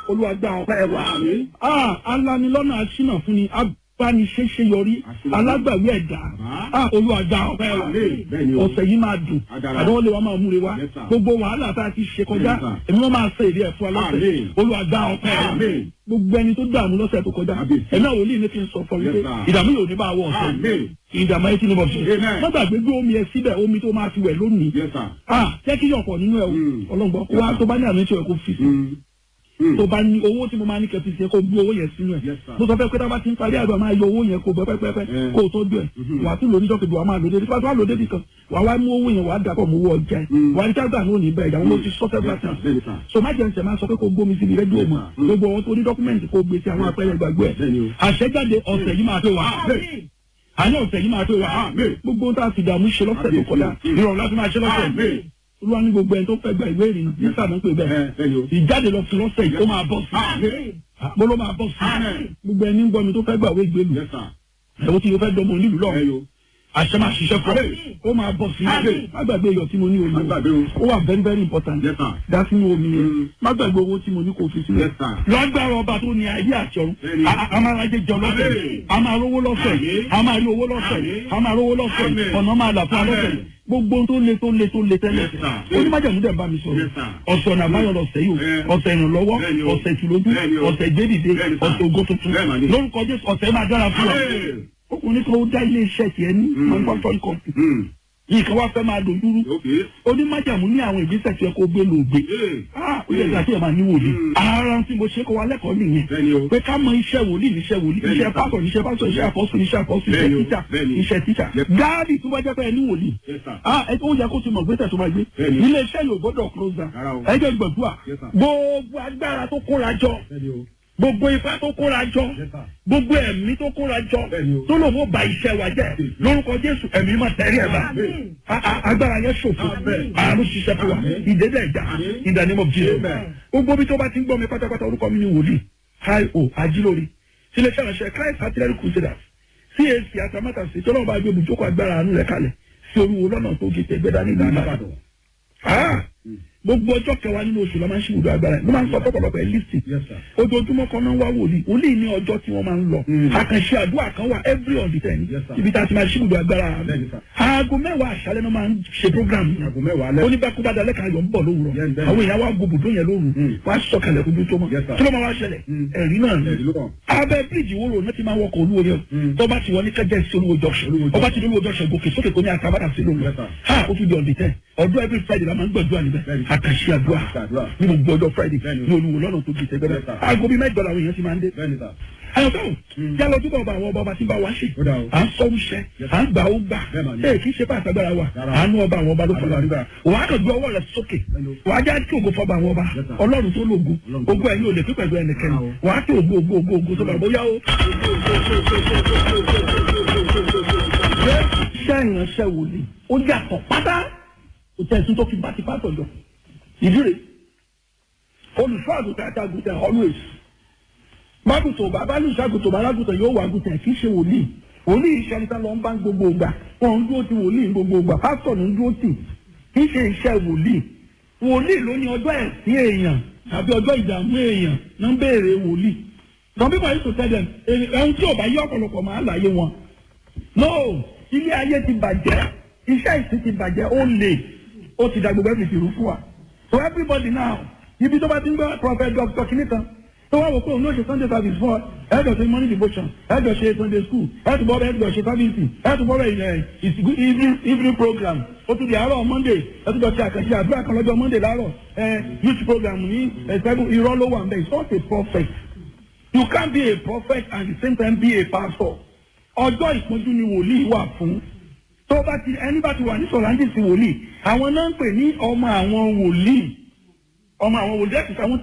olúwa gba ọpẹ́ wa ah alanilọ́nà aṣínà fún ni abániṣẹ́ṣe yọrí alágbàwí ẹ̀dá ah olúwa gba ọpẹ́ wa ọ̀sẹ̀ yìí máa dùn àdánwò lè wa máa múre wa gbogbo wàhálà tá a ti ṣe kọjá èmi wọn máa ṣe èdè ẹ̀fọ́ alọ́sẹ̀ olúwa gba ọpẹ́ wa gbogbo ẹni tó dààmú lọ́sẹ̀ tó kọjá ẹ̀mí àwọn olóyìn ní kí n sọ fọ wípé ìdààmú yóò ní bá wọ ọ̀sẹ̀ yìí ìdààmú ayé tí ní bọ̀ sí. má gbàgbé gbé omi ẹ síbẹ̀ omi tó máa fi wẹ̀ lónìí. jẹ́ kí yọ̀pọ̀ nínú ẹ̀ o ọlọ́gbọ́n wá tó bá ní àmì tí o kò fi sí tó bá ní owó tí mo máa ní kẹfì sí kó gbé owó yẹn sínú ẹ mo sọ fẹ́ pé tábà ti ń parí àgbà máa yọ owó yẹn kó bẹ pẹpẹpẹ kó o tó dùn ẹ wà á tún lò níjọ́ kejì wà á máa lò débi pàtó wà á lò débi kan wà á wá mú owó yẹn wà á dàpọ̀ mú owó ọjà ẹ wà á ní kágbà ní òní bẹ́ẹ̀ ìyàwó ló ti sọ fẹ́ bá tàn so má jẹ́ ǹsẹ̀ máa sọ pé kó gbómi síbi rẹ́díò mọ̀ gbogbo àwọn tó ní dọ́kúmẹ̀ntì kó gbé sí àwọn apẹ́rẹ́ gbàgbé ẹ̀ àṣẹjáde ọ̀sẹ̀ yìí máa pé wà àní ọ̀sẹ̀ yìí máa pé wà gbogbo ohun tá a fi dààmú ṣe lọ́sẹ̀ tó kọjá ìrọ̀rùn láti máa ṣe lọ́sẹ̀ olúwa ní gbogbo ẹni tó fẹ́ gba ìwé ìrìnnà ní sábà ń pè bẹ́ẹ̀ ìjáde lọ fún lọ́sẹ̀ yìí ó máa bọ̀ sí mo ló máa bọ̀ sí gbogbo ẹni ń gbọ́ mi tó fẹ́ gba ìwé ìgbélu ẹ̀wọ́n tí mo fẹ́ dọ́mọ onílù lọ́wọ́ àṣẹ máa ṣiṣẹ́ fún ọ ó máa bọ̀ sí má gbàgbé iyọ̀ tí mo ní omi ó wà very very important dá sínú omi yẹn má gbàgbé owó tí mo ní kò fi sílẹ̀ lọ́gbàrá ọba tó ní ayé àti ọ̀run a máa rajẹ jọ lọ́sẹ̀ a máa rówó lọ́sẹ̀ a máa rí owó lọ́sẹ̀ a máa rówó lọ́sẹ̀ ọ̀nà máa là fún wa lọ́sẹ̀ gbogbo tó le tó le tó le tẹ́lẹ̀ onímọ̀jàmú dẹ̀ bá mi sọ̀rọ̀ ọ̀sẹ̀ ọ̀nà àbáyọ lọ́sẹ̀ yìí o ọ̀sẹ̀ ìrànlọ́wọ́ ọ̀sẹ̀ ìtìlójú ọ̀sẹ̀ ìgbédìde ọ̀sẹ̀ ògo tuntun lórúkọ Jésù ọ̀sẹ̀ máa dára fún wa ọkùnrin kan ó dá ilé iṣẹ́ tiẹ̀ ní manufacturing company yìí kan wá fẹ́ máa dojúrú onímájàmú ní àwọn ìgbésẹ̀ tí ẹ kó gbé lògbé ó yẹ kí ẹ máa ní wòlíì ara tí mo ṣe kó wa lẹ́kọ̀ọ́ nìyẹn pé ká mọ iṣẹ́ wòlíì níṣẹ́ wòlíì iṣẹ́ pásọ̀ níṣẹ́ pásọ̀ iṣẹ́ àpọ́sù níṣẹ́ àpọ́sù iṣẹ́ tíṣà iṣẹ́ tíṣà gáàdì tó bá jẹ́ pé ẹ ní wòlíì ó yẹ kó ti mọ̀ gbésẹ̀ tó máa gbé ilé iṣẹ́ yóò gbọ́dọ̀ close down ẹ jẹ́ gbọ̀dúà gbogbo agbára tó kóra jọ gbogbo ipá tó kóra jọ gbogbo ẹ̀mí tó kóra jọ tó lò wọ́n ba iṣẹ́ wa jẹ́ lórúkọ jésù ẹ̀mí máa tẹ̀rí ẹ̀ bá agbára yẹn ṣòfò àrùn ṣiṣẹ́ fún wa ìdédé ẹ̀já in the name of Jesus gbogbo bí tó bá ti ń gbọ́ mi pátápátá orúkọ mi ni wòlíì hi o ajílórí sílẹ̀ ṣàlàṣẹ Christ artillery crusaders CAC atamátà sí tọ́lọ́ bá gbé ibùjókòó agbára àánú rẹ̀ kalẹ̀ sí oríwo lọ́nà tó gé tẹ̀gbẹ́dá ní ìdáná gbogbo ọjọ́ kẹwàá nínú oṣù la máa ń ṣe ìwúdó agbára ẹ̀ ló máa ń sọ pọ̀pọ̀lọpọ̀ ẹ̀ lísì ojoojúmọ́ kan náà wá wòlíì wòlíì ní ọjọ́ tí wọ́n máa ń lọ àkànṣe àdúrà kan wà every on the ten ibi tá a ti máa ṣe ìwúdó agbára aago mẹ́wàá àṣálẹ́ náà máa ń ṣe program oníbàkúbàdà lẹ́ka ayọ̀ ń bọ̀ lówùrọ̀ àwọn èèyàn wá gbogbo yẹn lóru wá sọ̀kalẹ̀ kojú tó mọ̀ kí ló máa wá ṣẹlẹ̀ ẹ̀rí náà ni abẹ́ bíríìjì wo lòun náà ti máa wọkọ̀ olúwo yẹn tó bá ti wọ ní kẹjẹ sí olúwo junction ọba ti olúwo junction gòkè sókè kò ní àtàbàdà sí lóru ha ó tún di on the ten ọdún every friday la máa ń gbàdúrà níbẹ̀ àkàṣe àdúrà ní gbogbo ọjọ́ friday ní olúwo lọ́nà tó di tẹ́gbẹ́rẹ́ aago bíi mẹ́jọ làwọn èèyàn ti máa ń dé. ayọ̀tọ̀ yálọ ojúbọ ọba àwọn ọba ọba tí ń bá wa ṣe à ń sọ oúnṣẹ à ń gbà ó gbà ee kì í ṣe pàṣẹ agbára wa àánú ọba àwọn ọba ló fọlọ àríwá wà á kàn gbé ọwọ́ rẹ̀ sókè wà á já kí ògo fọba àwọn ọba ọlọ́run tó lógo ògo ẹ̀yin ò lè pín pẹ̀lú ẹnikẹ́ni wà á kí ògo ògo ògo ògo tó bá bóyá ó. iṣẹ́ ìránṣẹ́ wòlíì ó yàtọ̀ pátá kò tẹ̀ sí tó fi bá ti pátọ̀ jọ ìdíre olùṣọ́ àgùntàn àti àgùntàn always mágùtò bàbá lùṣàgùtò bàlágùtàn yóò wà àgùntàn kì í ṣe wòlíì wòlíì iṣẹ́ níta lọ ń bá gbogbo ìgbà wọn ń dúró ti wòlíì gbogbo ìgbà pásítọ̀ ní ń dúró tì kì í ṣe iṣẹ́ wòlíì wòlíì ló ní ọjọ́ ẹ̀sìn èèyàn tàbí ọjọ́ ìdààmú èèyàn ló ń béèrè wòlíì some people used to tell them ẹ̀hún tí ò bá yí ọ̀pọ̀lọpọ̀ máa láyé wọn no ilé ayé ti bàjẹ́ iṣẹ́ ìsìn ti bàjẹ́ ó lè ó ti da gbogbo ẹ̀sìn ti rú fún wa so everybody now ibi tó bá ti ń gbọ́ prophet doctor kìíní kan tó wá wò pé òun ló ṣe sunday service fún ọ ẹ̀ẹ́dọ̀ ṣe morning devotion ẹ̀ẹ́dọ̀ ṣe sunday school ẹ̀ẹ́dọ̀ bọ́ ẹ̀ẹ́dọ̀ ṣe service ẹ̀ẹ́dọ̀ bọ́ evening evening program ó tún di àárọ̀ monday ẹ̀ẹ́dọ̀ ṣe àkànṣe àdúrà kan lọ́jọ́ monday láàárọ̀ ẹ̀ youth program ní ẹ̀ẹ́dẹ́gbẹ̀rún irọ́ ló wà ń bẹ̀ it's not a prophet you can't be a prophet and at the same time be a pastor ọjọ́ ìpọ́njú ni wòlíì wà fún tó bá ti ẹni bá ti wà ní sọ̀rọ̀ àǹdí sí wòlíì àwọn náà ń pè ní ọmọ àwọn wòlíì ọmọ àwọn wòlíì ẹ̀sìn àwọn